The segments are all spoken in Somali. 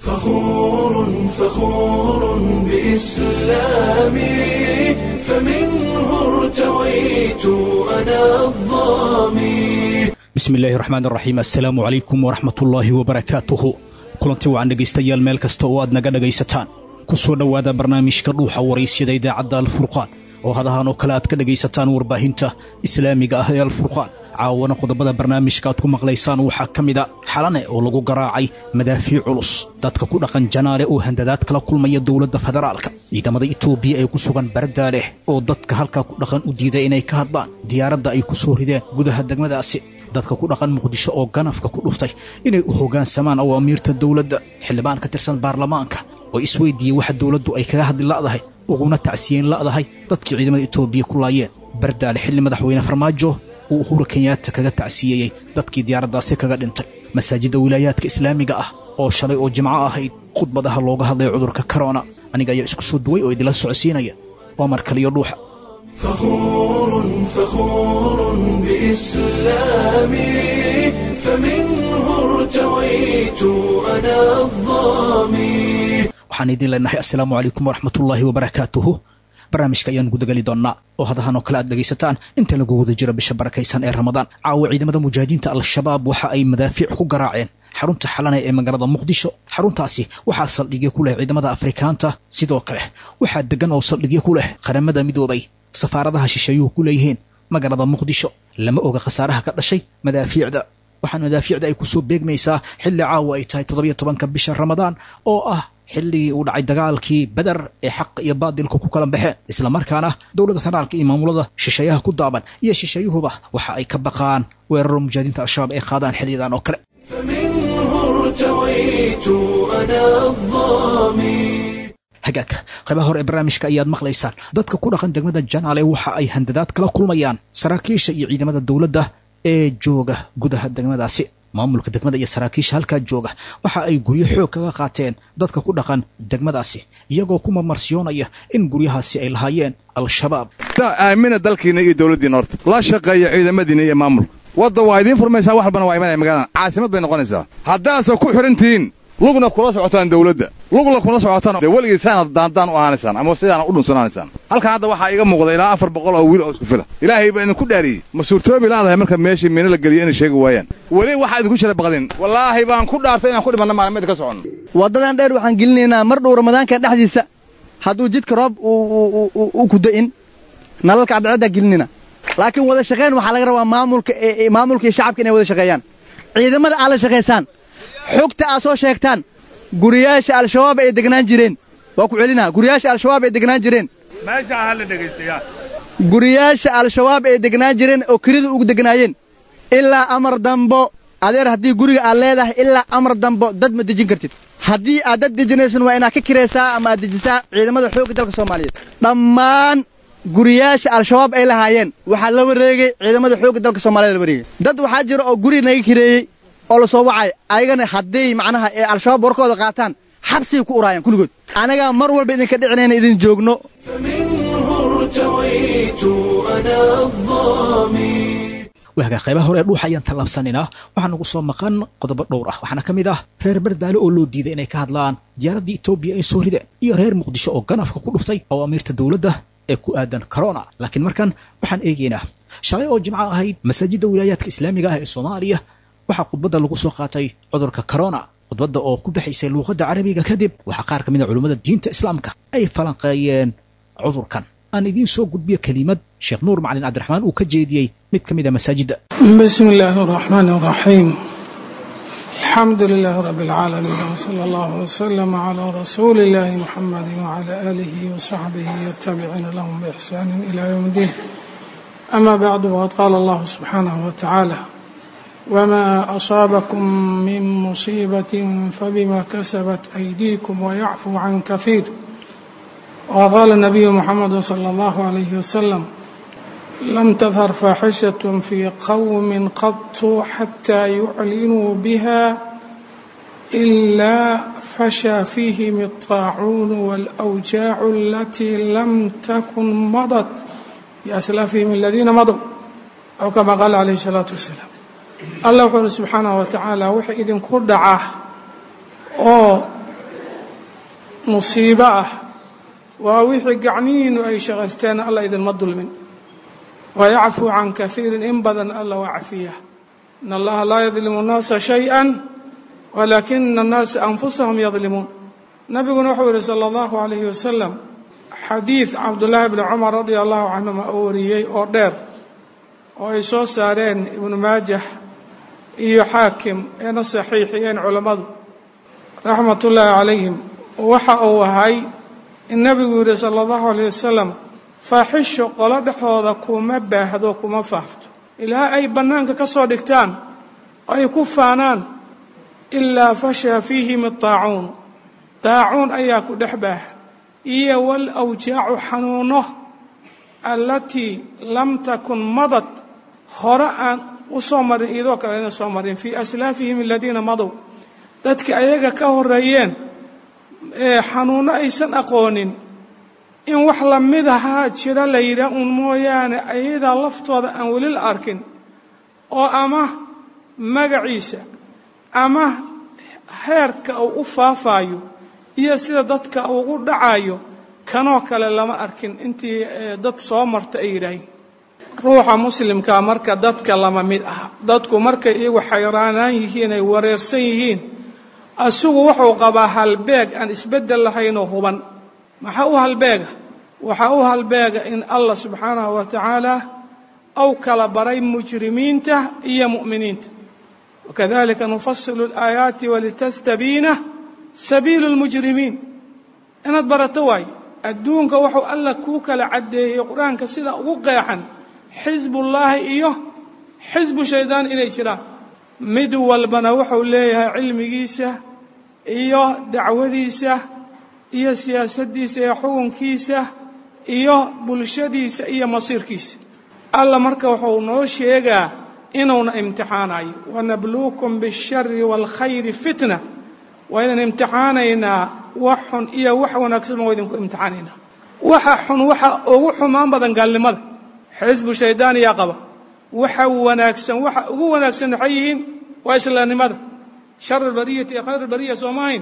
فخور فخور بإسلامي فمنه ارتويت أنا الظامي bismi illaahi raxmaan raxiim assalaamu calaykum waraxmatullaahi wabarakaatuhu kulanti wacan dhegaystayaal meel kasta oo aad naga dhegaysataan ku soo dhowaada barnaamijka dhuuxa waraysyada idaacadda alfurqaan oo hadahan oo kale aad ka dhegaysataan warbaahinta islaamiga ah ee alfurqaan caawana qodobada barnaamijka aad ku maqlaysaan waxaa ka mida xalane oo lagu garaacay madaafiic culus dadka ku dhaqan janaale oo handadaad kala kulmaya dowladda federaalka ciidamada itoobiya ee ku sugan bardaaleh oo dadka halkaa ku dhaqan u diiday inay ka hadlaan diyaaradda ay ku soo rideen gudaha degmadaasi dadka ku dhaqan muqdisho oo ganafka ku dhuftay inay u hoggaansamaan awaamiirta dowladda xildhibaan ka tirsan baarlamaanka oo isweydiiyey waxa dowladdu ay kaga hadli la'dahay uguna tacsiyeen la'dahay dadkii ciidamada itoobiya ku laayeen bardaale xilli madaxweyne farmaajo uu uhura kenyaata kaga tacsiyeeyey dadkii diyaaraddaasi kaga dhintay masaajidda wilaayaadka islaamiga ah oo shalay oo jimco ahayd khudbadaha looga hadlay cudurka korona aniga ayaa isku soo duway oo idinla socodsiinaya waa mar kaliyo dhuuxa فخور فخور بإسلامي فمنه ارتويت أنا الظامي waxaan idin leenahay assalaamu calaykum waraxmatullaahi wabarakaatuhu barnaamijka ayaan gudageli doonnaa oo hadahan oo kale aad dhegaysataan inta lagu wada jiro bisha barakaysan ee ramadaan caawa ciidamada mujaahidiinta al-shabaab waxa ay madaafiic ku garaaceen xarunta xalane ee magaalada muqdisho xaruntaasi waxaa saldhigyo ku leh ciidamada afrikaanta sidoo kale waxaa deggan oo saldhigyo ku leh qaramada midoobay safaaradaha shisheeyuhu ku leeyihiin magaalada muqdisho lama oga khasaaraha ka dhashay madaafiicda waxaan madaafiicda ay ku soo beegmaysaa xilli caawa ay tahay toddobiyo tobanka bisha ramadaan oo ah xilligii uu dhacay dagaalkii beder ee xaqa iyo baadilka ku kala baxeen islamarkaana dowladda federaalka iyo maamulada shisheeyaha ku daaban iyo shisheeyuhuba waxa ay ka baqaan weeraro mujaahidiinta al-shabaab ay qaadaan xilliyadan oo kale فمنه ارتويت أنا الظامي hagaagka qaybaha hore ee barnaamijka ayaad maqlaysaan dadka ku dhaqan degmada janaale waxa ay handadaad kala kulmayaan saraakiisha iyo ciidamada dowladda ee jooga gudaha degmadaasi maamulka degmada iyo saraakiisha halkaa jooga waxa ay guryo xoog kaga qaateen dadka ku dhaqan degmadaasi iyagoo ku mamarsiyoonaya in guryahaasi ay lahaayeen al-shabaab aamina dalkiina iyo dawladdiina horta la shaqeeya ciidamadiina iyo maamulka wadda waa idiin furmaysaa wax walbana waa imanaya magaaladan caasimad bay noqonaysaa haddaadse ku xidhan tihiin lugna kula socotaan dawladda lugna kula socotaan dee weligii saanaad daandaan u ahaanaysaan ama sidaana u dhunsanaanaysaan halkan hadda waxaa iga muuqda ilaa afar boqol oo wiil oo isku fila ilaahay baa idinku dhaariyey ma suurtoobi laadahay marka meeshii mina la geliyo inay sheegi waayaan weli waxaa idinku jira baqdin wallaahi baan ku dhaartay inaan ku dhimanna maalmeed ka soconno waddadan dheer waxaan gelinaynaa mar dhow ramadaanka dhexdiisa hadduu jidka roob u ku da'in nalalka cadceeddaa gelinayna laakiin wada shaqayn waxaa laga rabaa maamulka maamulka iyo shacabka inay wada shaqeeyaan ciidamada aad la shaqaysaan xogta aad soo sheegtaan guriyaasha al-shabaab ay degnaan jireen waa ku celinaa guriyaasha al-shabaab ay degnaan jireen guriyaasha al-shabaab ay degnaan jireen oo kelida ugu degnaayeen ilaa amar dambo adeer haddii guriga aad leedahay ilaa amar dambo dad ma dejin kartid haddii aad dad dejinaysan waa inaad ka kiraysaa ama aad dejisaa ciidamada xoogga dalka soomaaliyeed dhammaan guriyaasha al-shabaab ay lahaayeen waxaa la wareegay ciidamada xoogga dalka soomaaliyed la wareegay dad waxaa jira oo guri naga kireeyey oo la soo wacay ayagana hadday macnaha ee al-shabaab warkooda qaataan xabsigay ku uraayaan kulligood anagaa mar walba idinka dhicinayna idin joogno فمنه ارتويت أنا الظامي waagaa qaybaha hore ee dhuuxa ayaan tallaabsanaynaa waxaa nagu soo maqan qodobo dhowr ah waxaana ka mid ah reer bardaale oo loo diiday inay ka hadlaan diyaaraddii etoobiya ay soo rideen iyo reer muqdisho oo ganafka ku dhuftay awaamiirta dowladda ee ku aadan corona laakiin markan waxaan eegaynaa shalay oo jimco ahayd masaajidda wilaayaadka islaamiga ah ee soomaaliya waxaa khudbadda lagu soo qaatay cudurka corona khudbadda oo ku baxaysay luuqadda carabiga kadib waxaa qaar ka mid a culummada diinta islaamka ay falanqeeyeen cudurkan aan idiin soo gudbiyo kelimad sheekh nuur macalin cabdiraxmaan uu ka jeediyey mid ka mid a masaajidda بسم الله الرحمن الرحيم الحمد لله رب العالمين وصلى الله وسلم على رسول الله محمد وعلى آله وصحبه والتابعين لهم بإحسان إلى يوم الدين أما بعد وقد قال الله سبحانه وتعالى وما أصابكم من مصيبة فبما كسبت أيديكم ويعفو عن كثير وقال النبي محمد صلى الله عليه وسلم لم تظهر فاحشة في قوم قط حتى يعلنوا بها إلا فشى فيهم الطاعون والأوجاع التي لم تكن مضت بأسلافهم الذين مضوا أو كما قال عليه الصلاة والسلام الله وحده سبحانه وتعالى وحي إذن كردعه oo musiibo ah waa wixii gacnihiinnu ay shaqaysteen alla idinma dulmin wayacfuu can kaiirin in badan alla waa cafiya in allaha laa yadlimu nnaasa shayئa walaakina annaasa anfusahum yadlimuun nabiguna wuxuu yihi salى اllahu alayhi wasalam xadiid cabdullaahi bni cumar radia allahu canhuma oo wariyey oo dheer oo ay soo saareen ibnu maajah iyo xaakim eena saxiixiyeen culammadu raxmat ullaahi calayhim waxa uu ahay in nebigu yidhi sala allahu alayh wasalam faaxisho qolo dhexooda kuma baahdo kuma faafto ilaa ay bannaanka ka soo dhigtaan oo ay ku faanaan ilaa fashaa fiihim adaacuun daacuun ayaa ku dhex baaha iyo wal awjaacu xanuuno allatii lam takun madad hore aan u soo marin iyadoo kale ayna soo marin fii aslaafihim aladiina madow dadka ayaga ka horeeyeen ee xanuunno aysan aqoonin in wax la mid ahaa jira la yidhaah uun mooyaane ayadaa laftooda aan weli la arkin oo ama magaciisa ama heerka uu u faafaayo iyo sida dadka uu u dhacayo kanoo kale lama arkin intii dad soo marta ay yidhaahiin ruuxa muslimkaa marka dadka lama mid aha dadku markay iyagu xayraanaan yihiin ay wareersan yihiin asigu wuxuu qabaa halbeeg aan isbeddel lahaynoo huban maxaa u halbeega waxaa u halbeega in allah subxaanahu wa tacaala ou kala baray mujrimiinta iyo mu'miniinta wakadalika nufasilu alaayaati walitastabiina sabiilu lmujrimiin inaad barato waaye adduunka wuxuu allah kuu kala caddeeyey qur-aanka sida ugu qeexan xisbullaahi iyo xisbu shaydaan inay jiraan mid walbana wuxuu leeyahay cilmigiisa iyo dacwadiisa iyo siyaasaddiisa iyo xukunkiisa iyo bulshadiisa iyo masiirkiisa alla marka wuxuu noo sheegaa inuuna imtixaanayo wanabluukum biاlshari wاlkhayri fitna waa inaan imtixaanaynaa wax xun iyo wax wanaagsan waa idinku imtixaanaynaa waxa xun waxa ugu xumaan badan gaalnimada xisbu shaydaan yaa qaba waxa wanaagsan waxa ugu wanaagsan waxay yihiin waa islaamnimada shar albariyati iyo khayr albariya sooma ahayn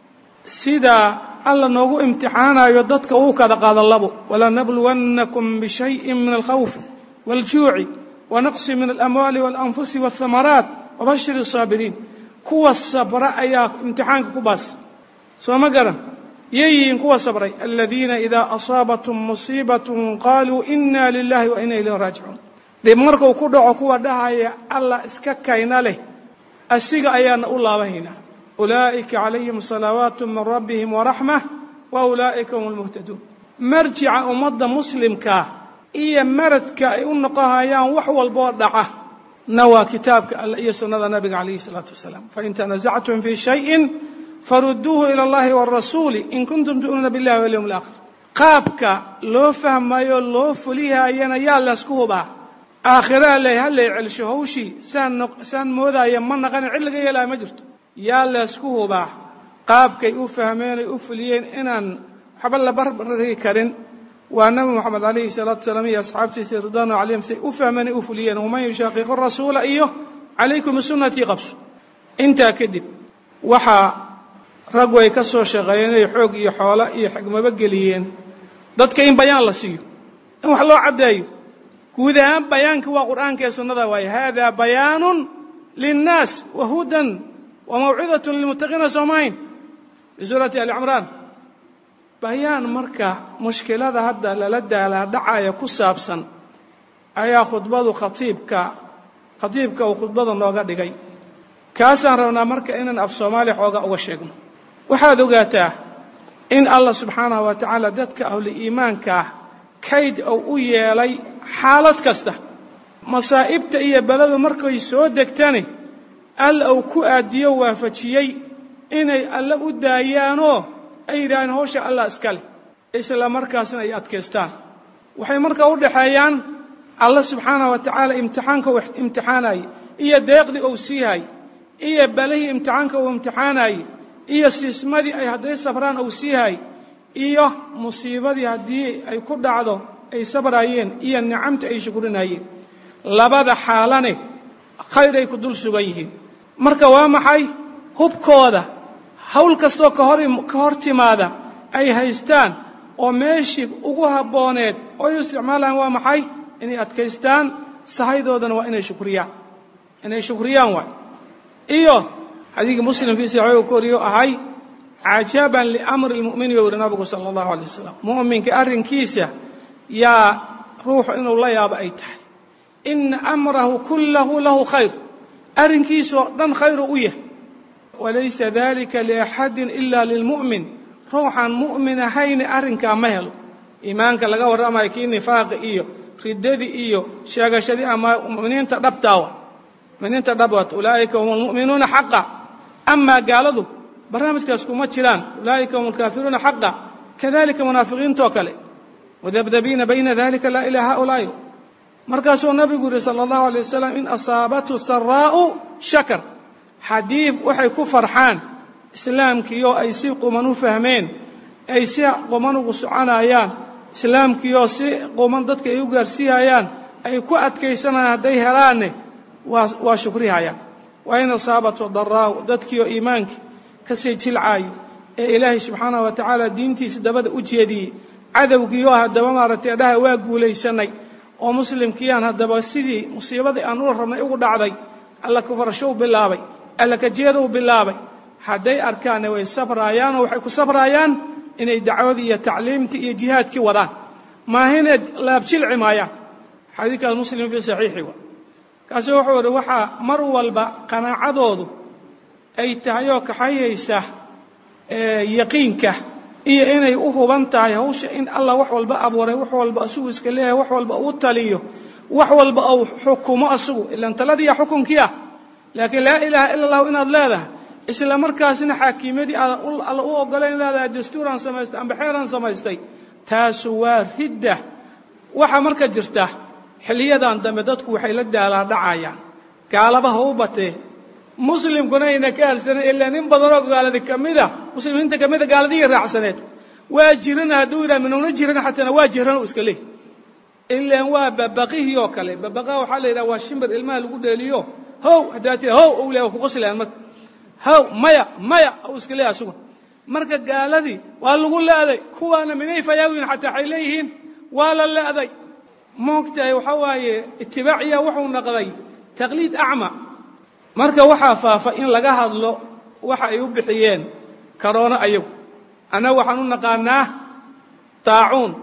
sidaa alla noogu imtixaanayo dadka uu kada qaada labo walanabluwannakum bishayin min alkhawfi wاljuuci wanaqsi min alamwaali waاlanfusi waاthamaraat wabashir الsaabiriin kuwa sabra ayaa imtixaanka ku baas soo ma garan yay yihiin kuwa sabray aladiina idaa asaabathum musiibatun qaaluu ina lilahi wa ina ilayhi raajicuun dhib markuu ku dhaco kuwa dhahaya allah iska kayna leh asiga ayaana u laabahaynaa ulaa'ika calayhim salawaatu min rabbihim waraxma wa ulaa'ika hum lmuhtaduun marjica ummadda muslimkaa iyo maradka ay u noqohayaan wax walboo dhaca na waa kitaabka alle iyo sunnada nabiga calayhi salaatu wasalaam fain tanasactum fii shayin faruduuhu ila allahi wاrasuuli in kuntum tu'minuuna billahi walyowm alaakhir qaabka loo fahmayo loo fulihayana yaa laysku hubaa aakhiraa le hallay celsho hawshii saan saan moodaya ma naqanin cid laga yeelaya ma jirto yaa laysku hubaa qaabkay u fahmeen ay u fuliyeen inaan waxba la barbari karin waa nabi moxamed calayhi salaatu wasalaam iyo asxaabtiisa ridwaanu calayhim say u fahmeen ay u fuliyeen waman yushaaqiqu rasuula iyo calaykum bisunnatii qabso intaa kadib waxaa raggu ay ka soo shaqeeyeen inay xoog iyo xoolo iyo xigmabo geliyeen dadka in bayaan la siiyo in wax loo caddeeyo guud ahaan bayaanka waa qur'aanka ee sunnada waaye hada bayaanun linnaas wa hudan wa mawcidatun lilmuttaqiina soomahayn fii suurati ali cimraan bayaan marka mushkilada hadda lala daalaa dhacaya ku saabsan ayaa khudbadu khatiibka khatiibka uu khudbada nooga dhigay kaasaan rabnaa marka inaan af soomaaliya xooga uga sheegno waxaad ogaataa in allah subxaanahu wa tacaala dadka ahlu iimaanka ah kayd uu u yeelay xaalad kasta masaa'ibta iyo beladu markay soo degtani alla uu ku aadiyo waafajiyey inay alle u daayaanoo ay yidhaaheen hawsha allah iska leh isla markaasna ay adkaystaan waxay markaa u dhaxeeyaan alla subxaanahu wa tacaala imtixaanka uu imtixaanayey iyo deeqdii uu siihay iyo balihii imtixaanka uu imtixaanayey iyo siismadii ay hadday sabraan uu siihay iyo musiibadii haddii ay ku dhacdo ay sabraayeen iyo nicamta ay shukrinayeen labada xaalane khayr ay ku dul sugan yihiin marka waa maxay hubkooda hawl kastoo ka hor ka hor timaada ay haystaan oo meeshii ugu habbooneed oo ay u isticmaalaan waa maxay inay adkaystaan sahaydoodana waa inay shukriyaan inay shukriyaan waay iyo xadiidkii muslim fii saxiix uu ku wariyo ahay cajaban liamri lmu'mini buu yihi nabigu sala allahu alay wasalam mu'minka arrinkiisa yaa ruuxu inuu la yaabo ay tahay ina amrahu kullahu lahu khayr arrinkiisoo dhan khayru u yahay walaysa dalika liaxadin ila lilmu'min ruuxaan mu'min ahayni arrinkaa ma helo iimaanka laga warramayo kii nifaaqi iyo riddadii iyo sheegashadii ama muminiinta dhabtaawa muminiinta dhabwat ulaa'ika hum almu'minuuna xaqa amaa gaaladu barnaamijkaas kuma jiraan ulaa'ika hum alkaafiruuna xaqa kadalika munaafiqiintoo kale wadabdabiina bayna dalika laa ilaa haulaa'i markaasuu nabigu yidhi sala allahu alay wasalam in asaabathu saraa'u shakar xadiif waxay ku farxaan islaamkiioo ay si quman u fahmeen ay si quman ugu soconayaan islaamkiioo si quman dadka ay u gaarsiiyayaan ay ku adkaysanayaan hadday helaanne waa waa shukrihayaan waa in asaabathu daraa'u dadkiioo iimaankii ka sii jilcaayo ee ilaahay subxaanahu wa tacaala diintiisa dabada u jeediyey cadowgiioo haddaba maaragtay dhaha waa guulaysanay oo muslimkiiyaan haddaba sidii musiibadii aan ula rabnay ugu dhacday alla kufarashow bilaabay alla kajeedou bilaabay hadday arkaanne way sabraayaanoo waxay ku sabraayaan inay dacwadii iyo tacliimtii iyo jihaadkii wadaan maahine laabjilci maayaan xadiidkaas muslim fii saxiixi wa kaasuu wuxuu idhi waxaa mar walba qanaacadoodu ay tahay oo kaxayaysa yaqiinka iyo inay u huban tahay hawsha in allah wax walba abuuray wax walba asugu iska leeyahay wax walba uu taliyo wax walba uu xukumo asugu ilan taladiiya xukunkii ah laakiin laa ilaaha ila allahu inaad leedahay isla markaasna xaakiimadii aad alla u oggolayn leedahay dastuuraan samaystay amba xeeraan samaystay taasu waa ridda waxaa marka jirta xiliyadan dambe dadku waxay la daalaa dhacayaan gaalaba ha u batee muslimkuna ayna ka harsanan ilaa nin badanoo gaaladi ka mida muslimiinta ka mida gaaladihii raacsaneed waa jirana hadduu yidhaha minuuna jirana xataana waa jiran u iska leey ilaan waa babaqihii oo kale babaqaha waxaa la yidhaha waa shimbir ilmaha lagu dheeliyo how haddaa tira how ou leh waa ku qoslayaan marka how maya maya u iska leeyahay asugu marka gaaladii waa lagu le'day kuwaana minay fayaawiin xataa waxay leeyihiin waa la le'day moogtahay waxaa waaye itibaaciya wuxuu naqday taqliid acma marka waxaa faafa in laga hadlo waxa ay u bixiyeen karoono ayagu annaga waxaan u naqaanaa taacuun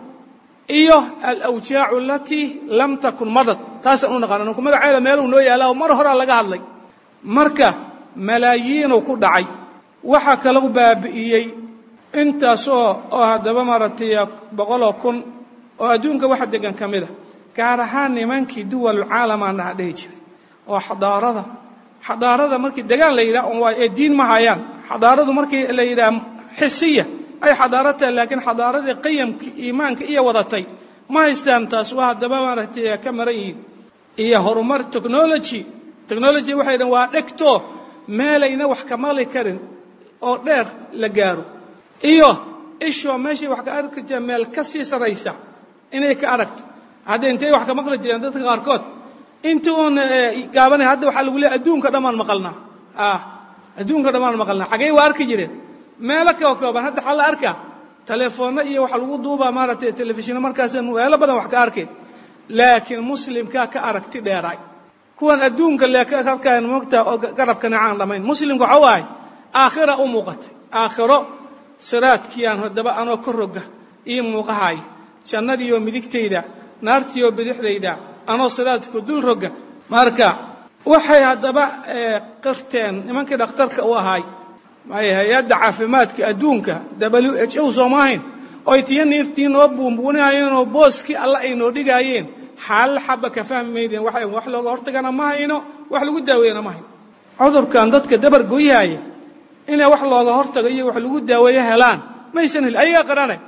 iyo alawjaacu alatii lam takun madad taasaan u naqaana ninku magaceeda meeluu noo yaallaa oo mar horaa laga hadlay marka malaayiinuu ku dhacay waxaa kalau baabi'iyey intaasoo oo haddaba maaragtay boqoloo kun oo adduunka waxa degan ka mida gaar ahaan nimankii duwalulcaalamaan dhaha dhehi jiray oo xadaarada xadaarada markii degaan la yidhah waa ee diin ma hayaan xadaaradu markii la yidhaah xisiya ay xadaaro tahay laakiin xadaaradii qiyamkii iimaanka iyo wadatay ma haystaan taas waa haddaba maaragtay ka maran yihiin iyo horumar technology technology waxay dhahan waa dhegto meelayna wax ka maqli karin oo dheer la gaaro iyo ishoo meeshay wax ka arki jireen meel ka sii saraysa inay ka aragto hadda intay wax ka maqli jireen dadka qaarkood intii uun gaabanay hadda waxaa lagu leeay adduunka dhammaan maqalnaa adduunka dhammaan maqalnaa xagee waa arki jireen meelo kao kooban hadda xal la arkaa telefoonno iyo waxa lagu duubaa maaragtay telefishinno markaasa meelo badan wax ka arkeen laakiin muslimkaa ka aragti dheeraay kuwan adduunka le ka arkayan moogtaa oo garabkana caan dhammayn muslimka waxa waahay aakhira u muuqatay aakhiro siraadkiiaan haddaba anoo ka roga ii muuqahaaya jannadiioo midigtayda naartiioo bidixdayda anoo siraadku dul roga marka waxay haddaba qirteen nimankii dhakhtarka u ahaay hay-adda caafimaadka adduunka w h o sooma ahayn oy tiyo niirtii noo buunbuunihayeenoo booskii alla ay noo dhigaayeen xaal xaba ka fahmi maydeen waxay wax looga hortagana ma hayno wax lagu daaweeyana ma hayno cudurkan dadka dabar goyhaaya inay wax looga hortago iyo wax lagu daaweeyo helaan maysan helin ayagaa qaranay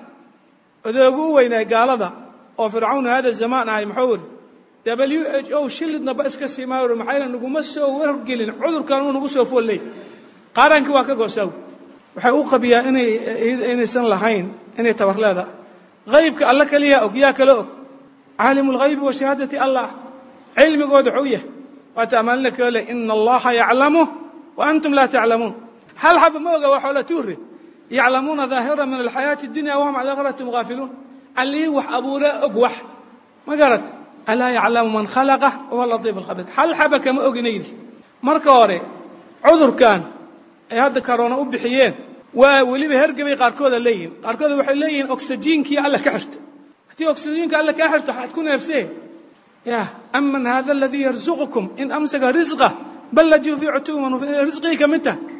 odoogu u weynaay gaalada oo fircawn hada zamaan ahay muxuu iri w h o shilidnaba iska siimaayr maxayna naguma soo wargelin cudurkan uu nagu soo foolleey qaarankii waa ka goosaaw waxay u qabiyaa inay inaysan lahayn inay tabar leedaha haybka alla keliyaa og yaa kala og caalimu اlghaybi wa shahaadati allah cilmigooda wuxuu yahay waata amaalina kale ina allaha yaclamu wa antum laa taclamuun hal xaba ma oga waa xoola tuure yaclamuuna daahira min alxayaati اdunya wahum cala akhirati mghaafiluun allihii wax abuuraa og wax ma garat alaa yaclamu man khalaqa wahuwa latiif alkhabiir hal xaba kama ogina yidhi marka hore cudurkan ay hadda karoona u bixiyeen waa weliba hergebay qaarkooda leeyihin qaarkooda waxay leeyihiin oksijiinkii alla ka xirta haddii oksijiinka alla kaa xirto waxaad ku neefsee ya aman hada aladii yarzuqukum in amsaka risqa bal lajuu fii cutuwan risqii ka mid taha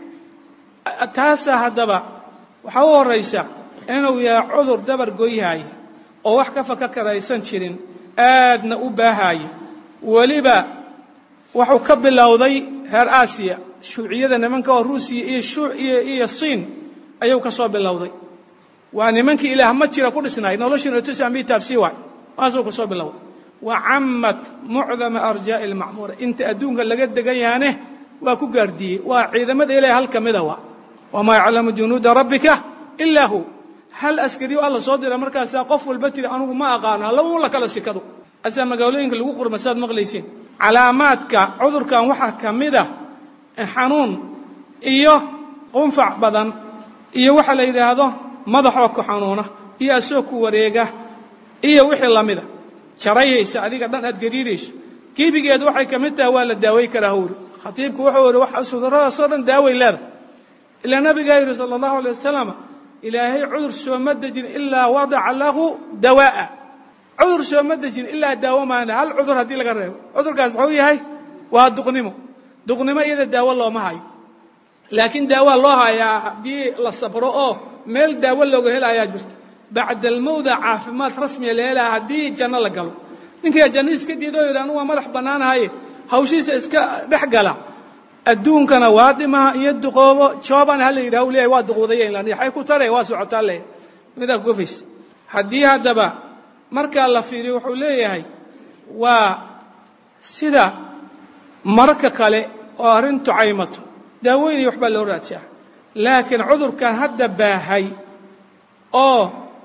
taasaa haddaba waxaa u horaysa inuu yahay cudur dabar goyhaaya oo wax ka faka karaysan jirin aadna u baahaaya weliba wuxuu ka bilowday reer aasiya shuuciyada nimanka oo ruusiya iyo iyo siin ayuu ka soo bilowday waa nimankii ilaah ma jira ku dhisnaay noloshiina tusaan bii taabsii waay waasuu ka soo bilowday wa cammat mucdama arjaa'i almacmuura inta adduunka laga degan yahaane waa ku gaardiyey waa ciidamada ilahay hal ka mida waa wamaa yaclamu junuuda rabbika ilaa hu hal askariyo alla soo dira markaasaa qof walba tiri anugu ma aqaano hallaba la kala sikado asaa magaalooyinka lagu qurma saad maqlaysiin calaamaadka cudurkan waxaa ka mid a xanuun iyo qunfac badan iyo waxa la yidhaahdo madaxoo ku xanuuna iyo asoo ku wareega iyo wixii lamida jarayaysa adiga dhan aad gariirayso gebigeed waxay ka mid tahay waa la daaway karaa hawri khatiibku wuxuu yidhi wax cuduradaasoo dhan daaway leedahay ilaa nabigaa yidhi sala allahu alay wasalam ilaahay cudur sooma dejin ilaa wadaca lahu dawaa'a cudur sooma dejin ilaa daawo maana hal cudur haddii laga reebo cudurkaas wuxuu yahay waa duqnimo duqnimo iyada daawo looma hayo laakiin daawaa loo hayaa haddii la sabro oo meel daawo looga helayaa jirta bacda almowda caafimaad rasmiya la helaya haddii janno la galo ninkaa janno iska diida oo yidhi anugu waa madax bannaanahaye hawshiisa iska dhex gala adduunkana waa dhimaha iyo duqoobo joobana ha la yidhaha u leeyahay waa duquudayen yaxay ku tare waa socotaa leeyahay midaa kugofays haddii haddaba markaa la fiiriyo wuxuu leeyahay waa sida mararka kale oo arrintu caymato daaweyn iyo waxbaa loo raajaa laakiin cudurkan hadda baahay oo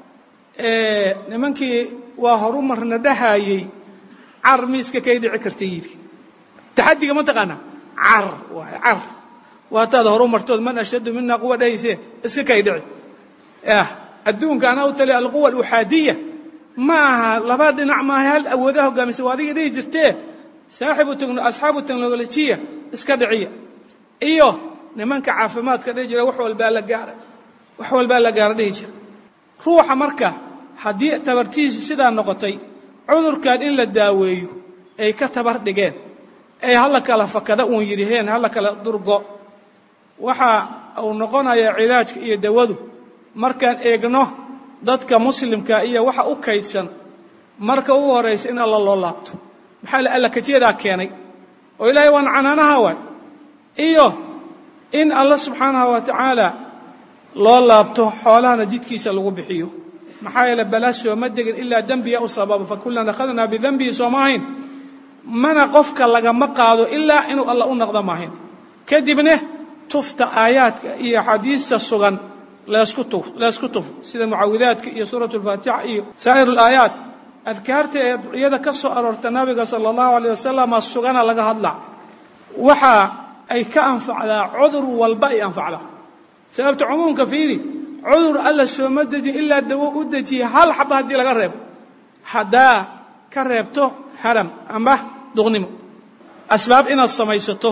nimankii waa horu marna dhahayey car miiska kay dhici karta yidhi taxadiga ma taqaanaa car waay car waataad horu martood man ashaddu mina quwa dhahaysee iska kay dhici yah adduunka anaa u tali alquwa aluxaadiya ma aha laba dhinac maaha hal awoodaha hogaamisa waa adiga dhihi jirtee saaxibu asxaabu teknolojiya iska dhiciya iyo nimanka caafimaadka dhihi jira wax walbaa la gaara wax walbaa la gaara dhihi jira ruuxa marka haddii tabartiisu sidaa noqotay cudurkan in la daaweeyo ay ka tabar dhigeen ay hala kala fakada uun yidhiheen hala kala durgo waxa uu noqonayaa cilaajka iyo dawadu markaan eegno dadka muslimka iyo waxa u kaydsan marka ugu horaysa in alla loo laabto maxaa la alla kajeedaa keenay oo ilaahay waan canaanaha waay iyo in alla subxaanahu wa tacaala loo laabto xoolahana jidkiisa lagu bixiyo maxaa yeele balaa sooma degin ilaa dembiya u sababa fakullan akhadnaa bidenbihi sooma ahayn mana qofka lagama qaado ilaa inuu alla u noqdo maahayn kadibne tufta aayaadka iyo axaadiista sugan leesku tuf leesku tufo sida mucaawidaadka iyo suuratu alfaatixa iyo saa'ir alaayaat adkaarta ee duciyada ka soo aroorta nabiga sala allahu alayh wasalama sugana laga hadlaa waxa ay ka anfacdaa cudur walba ay anfacdaa sababta cumuumka fiiri cudur alla sooma dejin ilaa dawo u dejiya hal xaba haddii laga reebo haddaa ka reebto haram amba duqnimo asbaab inaad samaysato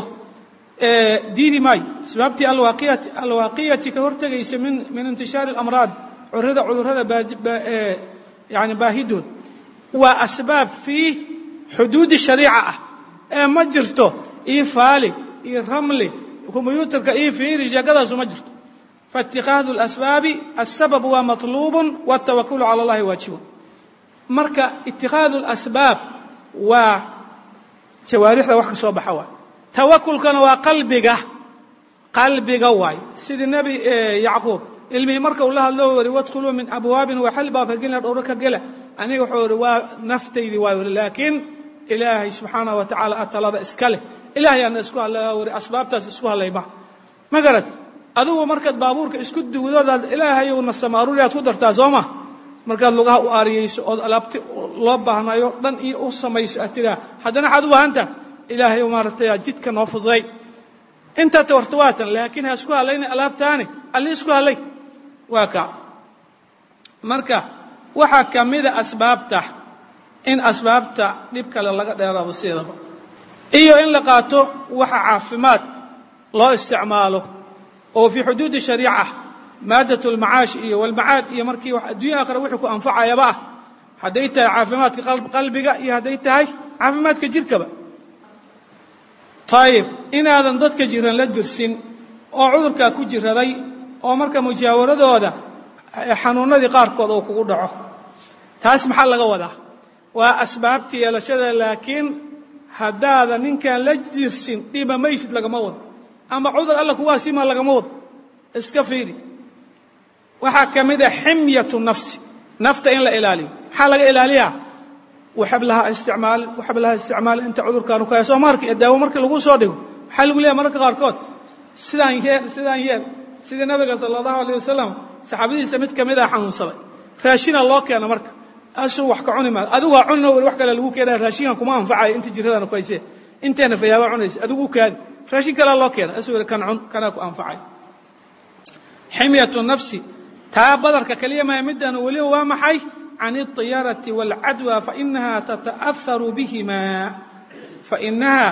diidi maayo asbaabtii alwaaqiyati ka hortegaysa min intishaari اlamraad curada cudurrada yani baahidooda waa asbaab fii xuduudi shariica ah ee ma jirto io faali iyo ramli kombyuutarka iyo fiiri sheekadaasu ma jirto faاtikhاadu اlasbaabi aلsabab waa maطluub wالtawakulu calى اllahi waajibun marka itikhaadu اlasbaab waa jawaarixda wax ka soo baxa waay tawakulkana waa qalbiga qalbiga waay sidii nebi yacquub ilmihii marka uu la hadlo wari wadkhuluu min abwaabin waxal baa ka gelina dhowro ka gela aniga wuxuu ihi waa naftaydii waay wari laakiin ilaahay subxaanaه wa tacaala atalada iska leh ilahay aana isku hadlaya wari asbaabtaas isku hadlayma ma garad adigu markaad baabuurka isku duwdoodaad ilaahayowna samaaruuri aad ku dartaa soo ma markaad lugaha u aariyayso ood alaabti loo baahnayo dhan iyo u samayso aad tiraa haddana waxaad u baahanta ilaahay maaragtay jidka noo fududay intaa tawarta waatan laakiin ha isku hadlayna alaabtaani alli isku hadlay waa ka marka waxaa ka mida asbaabta in asbaabta dhib kale laga dheeraado sideedaba iyo in la qaato waxa caafimaad loo isticmaalo oo fii xuduudi shariica maadat lmacaash iyo walmacaad iyo markii wax adduunya aakhira wixii ku anfacayaba ah hadday tahay caafimaadka qalbiga iyo hadday tahay caafimaadka jirkaba ayib inaadan dadka jiran la dirsin oo cudurkaa ku jiraday oo marka mujaawaradooda xanuunadii qaarkood oo kugu dhaco taas maxaa laga wadaa waa asbaabta yeelashada laakiin haddaadan ninkaan la dirsin dhiba maysid lagama wado ama cudur alla kugu asima lagama wado iska fiiri waxaa ka mid a ximyatu nafsi nafta in la ilaaliyo maxaa laga ilaaliyaa waxablaha isticmaal waxablaha isticmaal inta cudurkaanu ka soo marki daawo markii lagu soo dhigo maxaa lagu leeyahay mararka qaarkood sidaan yeel sidaan yeel sidii nabiga sala allahu alayh wasalam saxaabadiisa mid ka mid ah xanuunsaday raashina loo keena marka asuu wax ka cuni maayo adigu waa cunno weli wax kale lagu keenaya raashinkan kuma anfacayo inta jiradaana ku haysee inteena fayaaba cunaysa adigu u kaadi raashin kalea loo keena asuu weli kan cun kanaa ku anfacayo ximyatu nafsi taa badarka keliya maya middan weliba waa maxay can الطiyaaraةi wاlcadwى fainaha tata'aharu bihima fainaha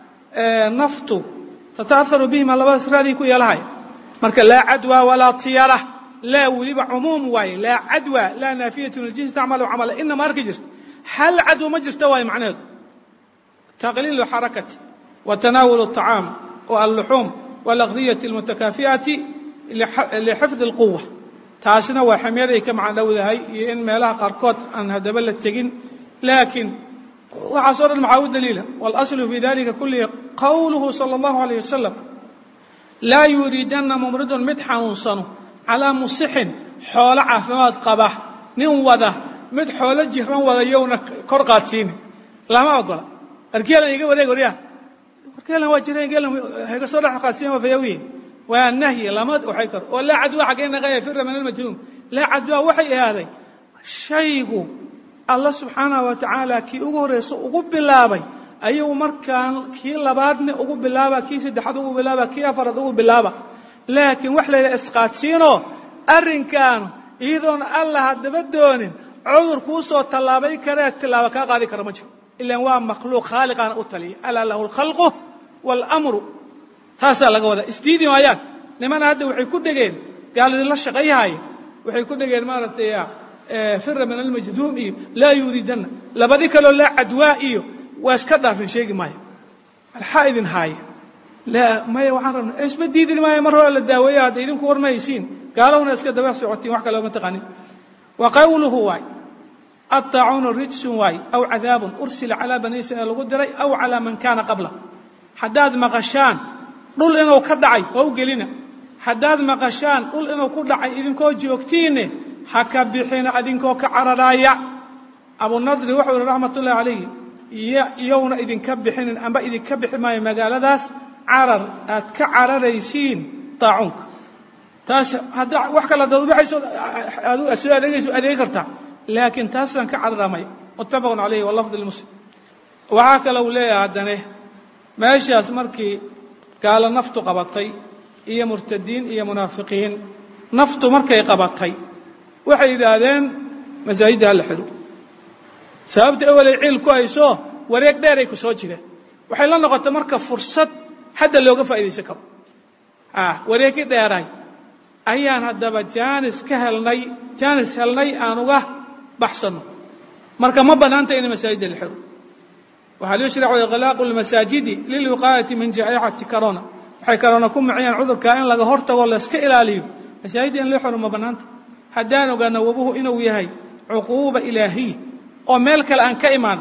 naftu tata'aharu bihima labadaas raadii ku yeelahaya marka laa cadwى walaa طiyara laa weliba cumuum waaye laa cadwى laa naafiyat ljins tacmalu camala inama arki jirta hal cadwo ma jirta waaye macnaheedu taqliilu xarakati وتناول الطعام واللحوم والأغذية المتكافئة لحفظ القوة taasina waa xamyaday ka macno dhowdahay iyo in meelaha qaarkood aan haddaba la tegin laakiin waxaasoo dhan maxaa u daliila waاlaslu fi dalika kulihi qowluhu salى اllahu عalيه wasalam laa yuriidanna mumridun mid xanuunsano calaa musixin xoolo caafimaad qaba nin wada mid xoolo jiran wada yowna kor qaadsiini lama ogola wargeelan iga wareeg waryaa wargeelan waa jiran geelan hayga soo dhex qaadsiin waa fayawiye waa nahyi lama waxay karo oo laa cadwa xaggee naqaya fira min almajhuum laa cadwa waxay ahaaday shaygu alla subxaanahu wa tacaala kii ugu horreysa ugu bilaabay ayuu markaan kii labaadna ugu bilaaba kii saddexaad ugu bilaaba kii afaraad ugu bilaaba laakiin wax layla isqaadsiinoo arrinkaanu iyadoona alla haddaba doonin cudur kuu soo tallaabay karee tilaaba kaa qaadi kara ma jiro ilaan waa makhluuq khaaliqaana u taliya alaa lahu alkhalqu waalamru taasaa laga wadaa isdiidi maayaan nimana hadda waxay ku dhegeen gaaladii la shaqayhaaya waxay ku dhegeen maaragtay fira min almajduum iyo laa yuriidanna labadi kaloo laa cadwaa iyo waa iska dhaafin sheegi maayo maxaa idin haaya laa maya waxaan rabna isma diidin maayo mar hore la daaweeya hadda idinku warmaysiin gaalahuna iska daba socotiin wax kale ma taqanin wa qawluhu waay aطaacuunu rijsun waay aw cadaabun ursila calaa bani israiil lagu diray aw calaa man kaana qabla haddaad maqashaan dhul inuu ka dhacay waa u gelina haddaad maqashaan dhul inuu ku dhacay idinkoo joogtiinne ha ka bixina idinkoo ka cararaaya abunadri wuxuu yihi raxmat ullahi calayhi iyowna idinka bixinin amba idinka bixi maayo magaaladaas carar aad ka cararaysiin daacuunka taas hadda wax kale haddaad ubaxayso aad soo adeegayso adeegi kartaa laakiin taasaan ka cararamaya muttafaqun calayhi walafdi lmuslim waxaa kale uu leeyahay haddane meeshaas markii gaalo naftu qabatay iyo murtadiin iyo munaafiqiin naftu markay qabatay waxay yidhaahdeen masaajidda hala xidho sababta awalay ciil ku hayso wareeg dheeray ku soo jireen waxay la noqotay marka fursad hadda looga faa'iidaysan karo wareegi dheeray ayaan haddaba jaanis ka helnay jaanis helnay aan uga baxsanno marka ma bannaanta in masaajidda la xidho waxaa yushracu iqlaaqu lmasaajidi lilwiqaayati min jaa'ixati corona waxay corona ku miciyaan cudurkaa in laga hortago layska ilaaliyo masaajidda in loo xiro ma bannaanta haddaan ogaana wabuhu inuu yahay cuquuba ilaahiya oo meel kale aan ka imaan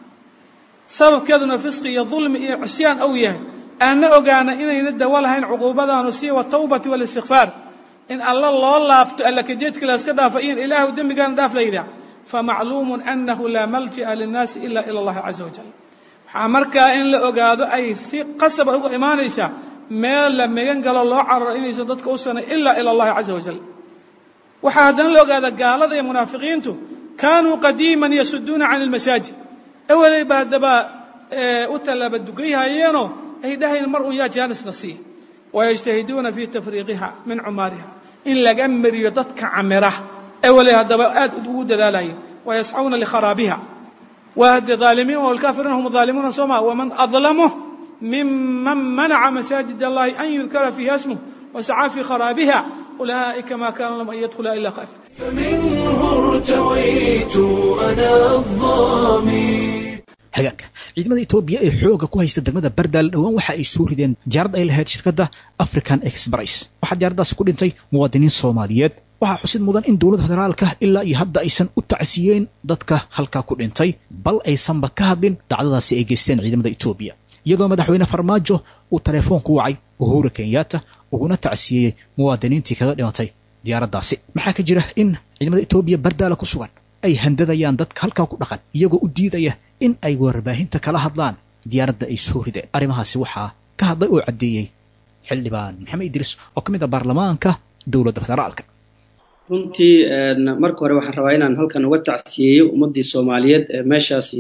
sababkeeduna fisqi iyo dulmi iyo cisyaan ou yahay aanna ogaana inayna dawo lahayn cuquubadaanu sii watawbati walistikfaar in alla loo laabto alla kajeedka layska dhaafo in ilaahu dembigaana dhaaf la yidhaah famacluumun annahu laa malji'a linnaasi ila ila allahi caza wajal waxaa markaa in la ogaado ay si qasaba uga imaanaysaa meel la megan galo loo cararo inaysan dadka u sanay ilaa ila allahi caza wajal waxaa haddana la ogaada gaalada iyo munaafiqiintu kaanuu qadiiman yasuduuna can ilmasaajid ewalayba haddaba u tallaaba dugayhayeenoo ay dhahayn mar un yaa jaanisna siiya wayajtahiduuna fii tafriiqiha min cumaariha in laga mariyo dadka camira ee wali haddaba aad ugu dadaalaya wayascawna likharaabiha wahdi aalimiin wlkaafiriina hum aalimuuna soma waman adlamu miman manaca masaajid allahi an yudkara fiiha smuh wasacaa fii kharaabiha ulaa'ika ma kana lahum an yadkhula ila khaafir فمنه ارتويت أنا الظامي hagaagka ciidamada etoobiya ee xooga ku haysta degmada bardaal dhowaan waxa ay soo rideen diyaarad ay lahayd shirkadda african express waxaa diyaaraddaasi ku dhintay muwaadiniin soomaaliyeed waxaa xusid mudan in dowladda federaalka ilaa iyo hadda aysan u tacsiyeen dadka halkaa ku dhintay bal aysanba ka hadlin dhacdadaasi ay geysteen ciidamada etoobiya iyadoo madaxweyne farmaajo uu teleefoonku wacay uhura kenyatta uguna tacsiyeeyey muwaadiniintii kaga dhimatay diyaaraddaasi maxaa ka jira in ciidamada etoobiya bardaala ku sugan ay handadayaan dadka halkaa ku dhaqan iyagoo u diidaya in ay warbaahinta kala hadlaan diyaaradda ay soo rideen arrimahaasi waxaa ka hadlay oo caddeeyey xildhibaan maxamed idriis oo ka mid ah baarlamaanka dowladda federaalka runtii marka hore waxaan rabaa inaan halkan uga tacsiyeeyo ummaddii soomaaliyeed ee meeshaasi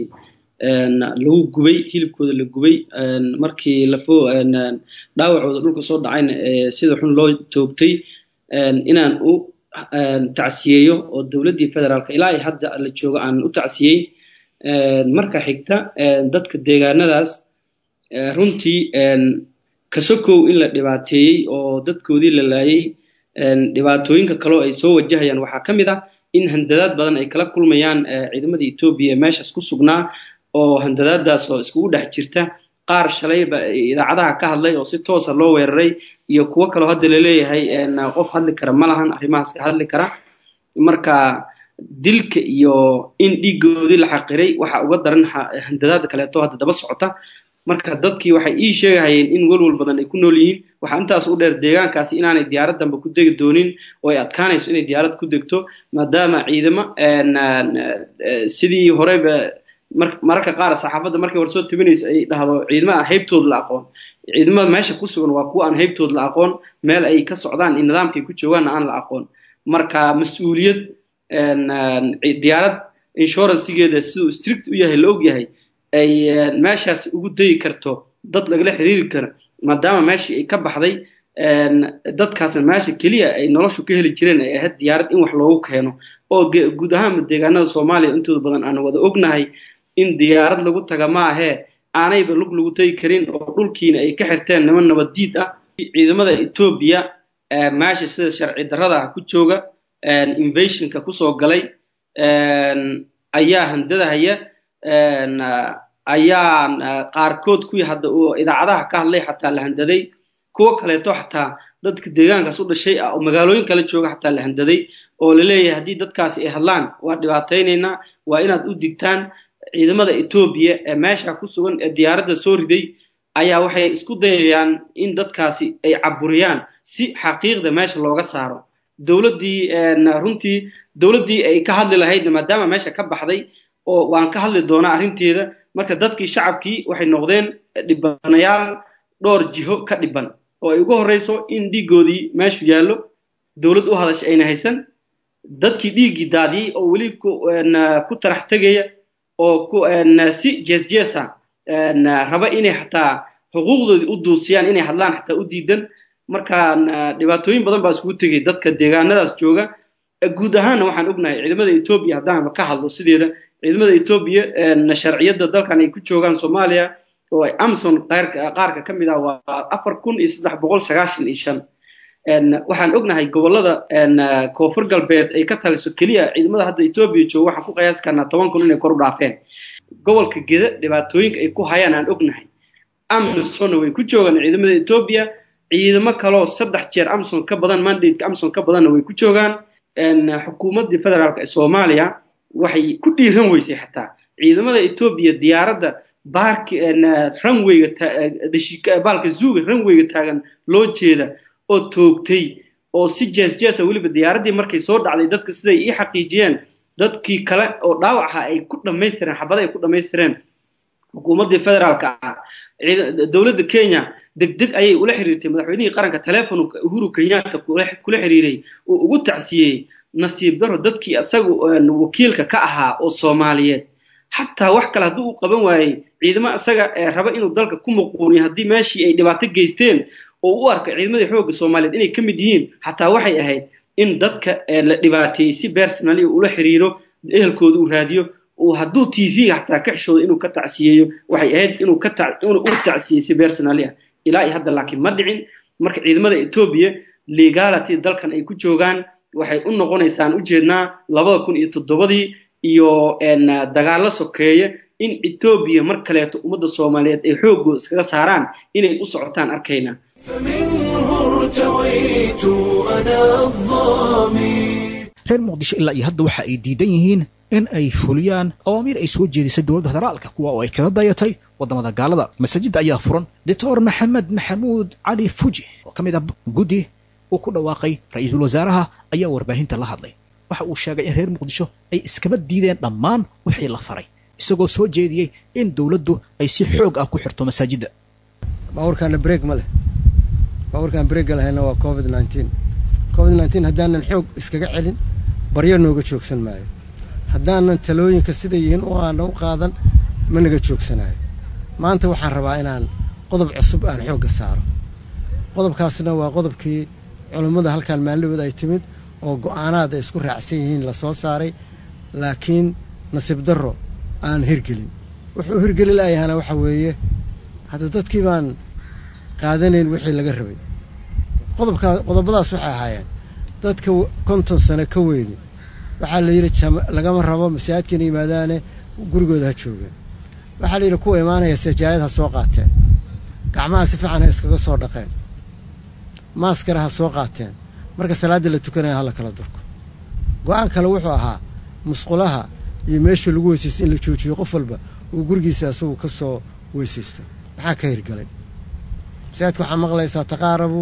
lagu gubay hilibkooda la gubay markii lafo dhaawacooda dhulka soo dhacayna sida xun loo toogtay inaan u tacsiyeeyo oo dowladdii federaalka ilaa ay hadda la joogo aan u tacsiyey marka xigta dadka deegaanadaas runtii kasokow in la dhibaateeyey oo dadkoodii la laayay dhibaatooyinka kaleo ay soo wajahayaan waxaa ka mid ah in handadaad badan ay kala kulmayaan ciidamada etoobiya ee meeshaas ku sugnaa oo handadaadaas oo iskugu dhex jirta qaar shalayba idaacadaha ka hadlay oo si toosa loo weeraray iyo kuwo kaleo hadda laleeyahay qof hadli kara ma lahan arrimahaas ka hadli kara marka dilka iyo in dhiigoodii la xaqiray waxa uga daran handadaada kaleeto hadda daba socota marka dadkii waxay ii sheegahayeen in welwal badan ay ku nool yihiin waxaa intaas u dheer deegaankaasi inaanay diyaarad danba ku degi doonin oo ay adkaanayso inay diyaarad ku degto maadaama ciidamo sidii horeyba mararka qaar saxaafadda markay war soo tabinayso ay dhahdo ciidamo aan haybtooda la aqoon ciidamada meesha ku sugan waa kuwa aan haybtooda la aqoon meel ay ka socdaan in nidaamkay ku joogaanna aan la aqoon marka mas-uuliyad diyaarad inshuransigeeda siduu strict u yahay la og yahay ay meeshaas ugu dayi karto dad lagala xiriiri karo maadaama meeshii ay ka baxday dadkaasna meesha keliya ay noloshu ka heli jireen ay ahayd diyaarad in wax loogu keeno oo guud ahaanba deegaanada soomaaliya intooda badan aan wada ognahay in diyaarad lagu taga ma ahee aanayba lug lagu tagi karin oo dhulkiina ay ka xirteen niman nabaddiid ah ciidamada etoobiya meesha sida sharci darrada ku jooga invasionka kusoo galay ayaa handadahaya ayaa qaarkood kuwii hadda uu idaacadaha ka hadlay xataa la handaday kuwo kaleeto xataa dadka deegaankaas u dhashay ah oo magaalooyin kale jooga xataa la handaday oo laleeyahay haddii dadkaasi ay hadlaan waa dhibaataynaynaa waa inaad u digtaan ciidamada etoobiya ee meesha ku sugan ee diyaaradda soo riday ayaa waxay isku dayayaan in dadkaasi ay caburiyaan si xaqiiqda meesha looga saaro dowladdii runtii dowladdii ay ka hadli lahaydna maadaama meesha ka baxday oo waan ka hadli doonaa arrinteeda marka dadkii shacabkii waxay noqdeen dhibanayaal dhowr jiho ka dhiban oo ay ugu horreyso in dhiiggoodii meeshu yaallo dowlad u hadasha ayna haysan dadkii dhiiggii daadiyey oo weli ku tarax tegaya oo si jees jeesa raba inay xataa xuquuqdoodii u duusiyaan inay hadlaan xataa u diidan marka dhibaatooyin badan baa iskugu tegay dadka deegaanadaas jooga guud ahaanna waxaan ognahay ciidamada etoobiya haddaanba ka hadlo sideeda ciidamada etoobiya sharciyadda dalkan ay ku joogaan soomaaliya oo ay amson qaarka ka mid ah waa afar kun iyo saddex boqol sagaashan iyo shan waxaan ognahay gobolada koonfur galbeed ay ka taliso keliya ciidamada hadda etoobiya jooga waxaan ku qiyaasi karnaa toban kun inay kor u dhaafeen gobolka geda dhibaatooyinka ay ku hayaan aan ognahay amsonna way ku joogaan ciidamada etoobiya ciidamo kaloo saddex jeer amson ka badan mandateka amson ka badanna way ku joogaan xukuumaddii federaalk ee soomaaliya waxay ku dhiiran weysay xataa ciidamada etoobiya diyaaradda baark ranwayga baalka zuuga ranwayga taagan loo jeeda oo toogtay oo si jees jeesa weliba diyaaraddii markay soo dhacday dadka siday ii xaqiijiyeen dadkii kale oo dhaawaca ay ku dhammaystireen xabada ay ku dhammaystireen xukuumaddii federaalka ah dowladda kenya deg deg ayay ula xiriirtay madaxweynihii qaranka telefonka uhuru kenyatta kula xiriiray oo ugu tacsiyey nasiib daro dadkii isaga wakiilka ka ahaa oo soomaaliyeed xataa wax kale haddii uu qaban waayey ciidamo isaga raba inuu dalka ku muquuniyo haddii meeshii ay dhibaato geysteen oo u arka ciidamadii xoogga soomaaliyeed inay ka mid yihiin xataa waxay ahayd in dadka la dhibaateeyey si personally ula xiriiro ehelkooda uu raadiyo uu hadduu t v-ga xataa ka xishoodo inuu ka tacsiyeeyo waxay ahayd inuu ka inuu u tacsiyey si personally ah ilaa iyo hadda laakiin ma dhicin marka ciidamada etoobiya legality dalkan ay ku joogaan waxay u noqonaysaan ujeednaa labada kun iyo toddobadii iyo dagaallo sokeeye in etoobiya mar kaleeto ummadda soomaaliyeed ay xooggooda iskaga saaraan inay u socotaan arkayna فمنه ارتويت أنا الظامي reer muqdisho ilaa iyo hadda waxa ay diidan yihiin in ay fuliyaan awaamiir ay soo jeedisay dowladda federaalka kuwa oo ay kaga dayatay waddamada gaalada masaajidda ayaa furan doctor maxamed maxamuud cali fuji oo ka mid ah guddi uu ku dhawaaqay ra-iisul wasaaraha ayaa warbaahinta la hadlay waxa uu sheegay in reer muqdisho ay iskaba diideen dhammaan wixii la faray isagoo soo jeediyey in dowladdu ay si xoog ah ku xirto masaajidda baabuurkaana breeg ma leh baabuurkaan breegga lahayna waa covid nneteen covid nneteen haddaanan xoog iskaga celin baryo nooga joogsan maayo haddaanan talooyinka siday yihiin u aana u qaadan ma naga joogsanayo maanta waxaan rabaa inaan qodob cusub aan xoogga saaro qodobkaasna waa qodobkii culummada halkaan maalinahood ay timid oo go'aanaad ay isku raacsan yihiin la soo saaray laakiin nasiib darro aan hirgelin wuxuu hirgeli laayahana waxa weeye hadda dadkii baan qaadanayn wixii laga rabay qodobkaa qodobadaas waxay ahaayeen dadka konton sano ka weyni waxaa la yidhi lagama rabo masaajidkana yimaadaane gurigooda ha joogeen waxaa la yidhi kuwa imaanaya sajaayad ha soo qaateen gacmaha si fiican ha iskaga soo dhaqeen maaskara ha soo qaateen marka salaadda la tukanaya ha la kala durko go-aan kale wuxuu ahaa musqulaha iyo meesha lagu weysaysto in la joojiyo qof walba uu gurigiisa isagu ka soo weysaysto maxaa ka hirgalay masaajidka waxaa maqlaysaa taqaarabu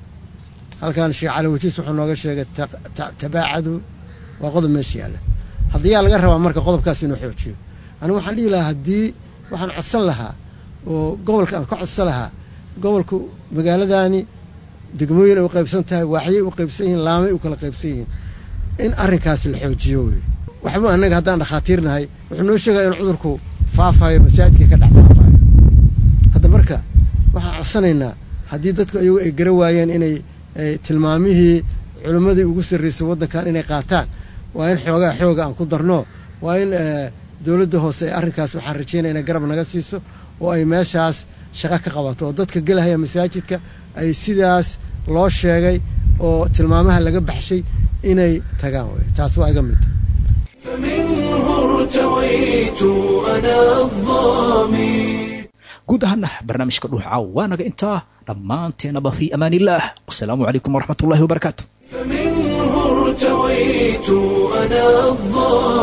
halkan sheekh cali wajiis wuxuu nooga sheegay tabaacadu waa qodob meesha yaalla haddiyaa laga rabaa marka qodobkaas inuu xoojiyo anigu waxaan dhihi lahaa haddii waxaan codsan lahaa oo gobolka aan ka codsan lahaa gobolku magaaladaani degmooyin ay u qaybsan tahay waaxyay u qaybsan yihiin laamay u kala qaybsan yihiin in arrinkaasi la xoojiyo wey waxba annaga haddaan dhakhaatiirnahay wuxuu noo sheegaya in cudurku faafayo masaajidkii ka dhex faafayo hadda marka waxaan codsanaynaa haddii dadku ayagu ay gara waayeen inay tilmaamihii culimmadii ugu sarraysay waddankan inay qaataan waa in xoogaa xooga aan ku darno waa in dowladda hoose ee arrinkaas waxaan rajaynaya inay garab naga siiso oo ay meeshaas shaqo ka qabato oo dadka gelahaya masaajidka ay sidaas loo sheegay oo tilmaamaha laga baxshay inay tagaan wey taas waa iga mid فمنه ارتويت أنا الظامي guud ahaana barnaamijka dhuux caaw waa naga intaa dhammaanteenaba fii amaan illaah wasalaamu calaykum waraxmat ullahi wabarakaatu فمنه ارتويت أنا الظامي